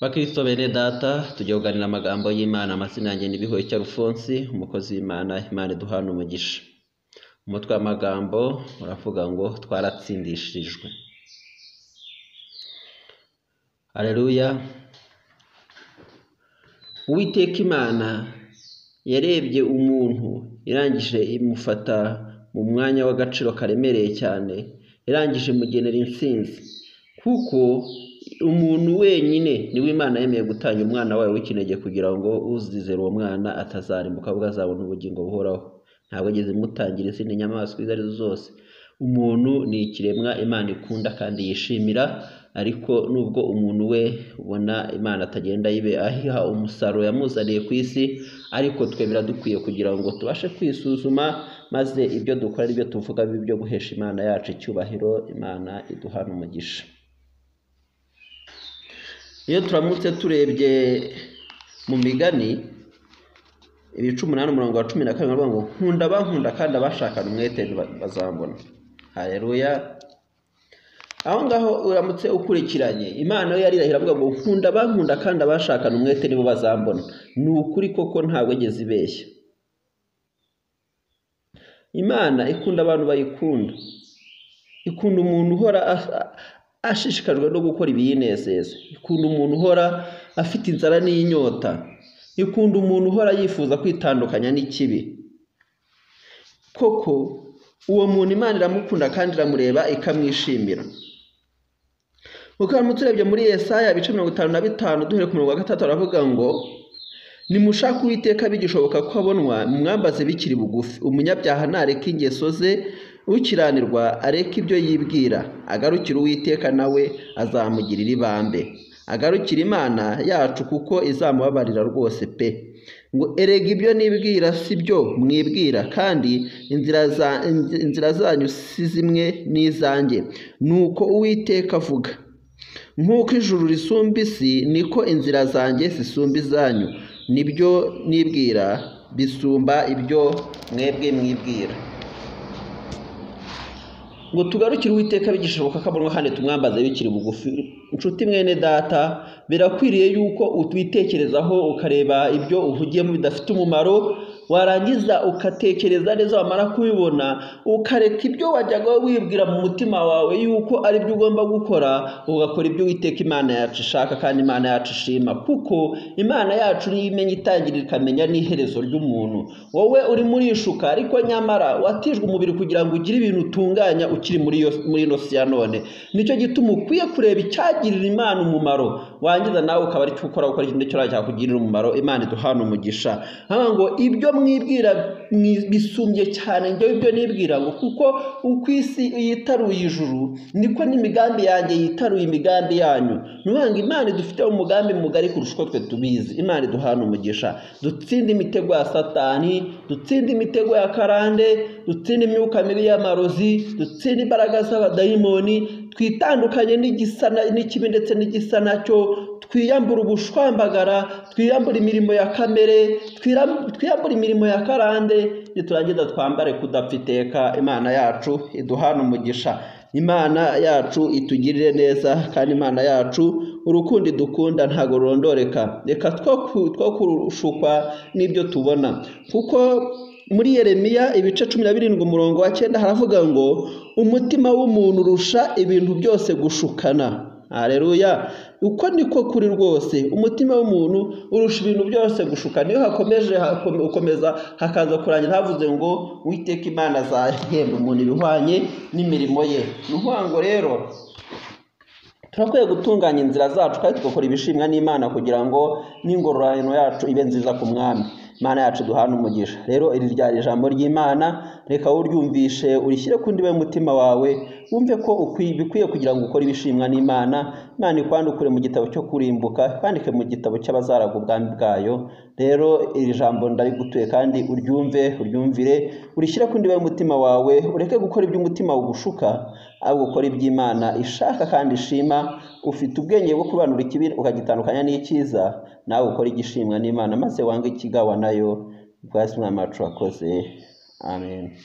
bakristo bene data tujya kuganira amagambo y'imana amazina yanjye nibiho icyo arufonsi umukozi w'imana imana iduhana umugisha umutwe w'amagambo uravuga ngo twaratsindishirijwe hareruya uwiteka imana yarebye umuntu irangije imufata mu mwanya w'agaciro karemereye cyane irangije imugenera intsinzi kuko umuntu wenyine niwe imana yemeye gutanga umwana wayo w'ikinege kugira ngo uzizera uwo mwana atazarimbuka ahubwo azabona ubugingo buhoraho ntabwo ageze imutangira izindi nyamaswa izo ari zo zose umuntu ni ikiremwa imana ikunda kandi yishimira ariko nubwo umuntu we ubona imana atagenda yibe ahiha umusaruro yamuzaniye ku isi ariko twemera dukwiye kugira ngo tubashe kwisuzuma maze ibyo dukora ari byo tuvuga bibe ibyo guhesha imana yacu icyubahiro imana iduhana umugisha iyo turamutse turebye mu migani ibice umunani umurongo wa cumi na kabiri baravuga ngo nkunda bankunda kandi abashakana umwete bazambona hareruya aho ngaho uramutse ukurikiranye imana yo yarirahira avuga ngo nkunda bankunda kandi abashakana umwete nibo bazambona ni ukuri koko ntabwo igeze ibeshya imana ikunda abantu bayikunda ikunda umuntu uhora ashishikajwe no gukora ibiyinezeza ikunda umuntu uhora afite inzara n'inyota ikunda umuntu uhora yifuza kwitandukanya n'ikibi koko uwo muntu imana iramukunda kandi iramureba ikamwishimira ukaramutse urebye muri Yesaya ibice mirongo itanu na bitanu duhere ku murongo wa gatatu aravuga ngo nimushake uwiteka bigishoboka ko abonwa mwambaze bikiri bugufi umunyabyaha ntareke ingeso ze ukiranirwa areke ibyo yibwira agarukire uwiteka nawe azamugirira ibambe agarukira imana yacu kuko izamubabarira rwose pe ngo erega ibyo nibwira si byo mwibwira kandi inzira zanyu si zimwe n'izanjye ni uko uwiteka avuga nk'uko ijuru risumba isi niko inzira zanjye zisumba izanyu nibyo nibwira bisumba ibyo mwebwe mwibwira ngo tugarukire uwiteka bigishoboka ko abonwa kandi tumwambaze bikiri bugufi inshuti mwene data birakwiriye yuko utwitekerezaho ukareba ibyo uhugiyemo bidafite umumaro warangiza ugatekereza neza wamara kubibona ukareka ibyo wajyaga wibwira mu mutima wawe yuko ari byo ugomba gukora ugakora ibyo witeka imana yacu ishaka kandi imana yacu ishima kuko imana yacu niyo imenya itangira ikamenya n'iherezo ry'umuntu wowe urimo urishuka ariko nyamara watijwe umubiri kugira ngo ugire ibintu utunganya ukiri muri ino si ya none nicyo gituma ukwiye kureba icyagirira imana umumaro wangiza nawe ukaba ari cyo ukora gukora ikintu cyose cyakugirira umumaro imana iduhana umugisha hano ngo ibyo mwibwira bisumbye cyane njyewe ibyo nibwira ngo kuko uko isi yitaruye ijuru niko n'imigambi yanjye yitaruye imigambi yanyu ni ngo imana idufite umugambi mugari kurusha uko twe tubizi imana iduhana umugisha dutsinde imitego ya satani dutsinde imitego ya karande dutsinde imyuka mibi y'amarozi dutsinde imbaraga z'abadayimoni twitandukanye n'ikibi ndetse n'igisa nacyo twiyambura ubushwambagara twiyambura imirimo ya kamere twiyambura imirimo ya karande niturangiza twambare kudapfa iteka imana yacu iduhana umugisha imana yacu itugirire neza kandi imana yacu urukundo idukunda ntabwo rurondoreka reka two kurushukwa n'ibyo tubona kuko muri yeremiya ibice cumi na birindwi umurongo wa cyenda haravuga ngo umutima w'umuntu urusha ibintu byose gushukana hareruya uko niko kuri rwose umutima w'umuntu urusha ibintu byose gushukana iyo hakomeje ukomeza hakaza kurangira havuze ngo witeka imana azahemba umuntu ibihwanye n'imirimo ye ni ukuvuga ngo rero turakwiye gutunganya inzira zacu kandi tugakora ibishimwa n'imana kugira ngo n'ingororano yacu ibe nziza ku mwami imana yacu duhana umugisha rero iri ryari ijambo ry'imana reka uryumvishe urishyire ku ndiba y'umutima wawe wumve ko bikwiye kugira ngo ukore ibishimwa n'imana imana ikwandukure mu gitabo cyo kurimbuka kwandike mu gitabo cy'abazaraga ubwami bwayo rero iri jambo ndarigutuye kandi uryumve uryumvire urishyire ku ndiba y'umutima wawe ureke gukora iby'umutima ugushuka ahubwo ukora iby'imana ishaka kandi ishima ufite ubwenge bwo kubanura ikibi ukagitandukanya n'ikiza nawe ukora igishimwa n'imana maze wange ikigawa nayo bwasi mwamacu wakoze amen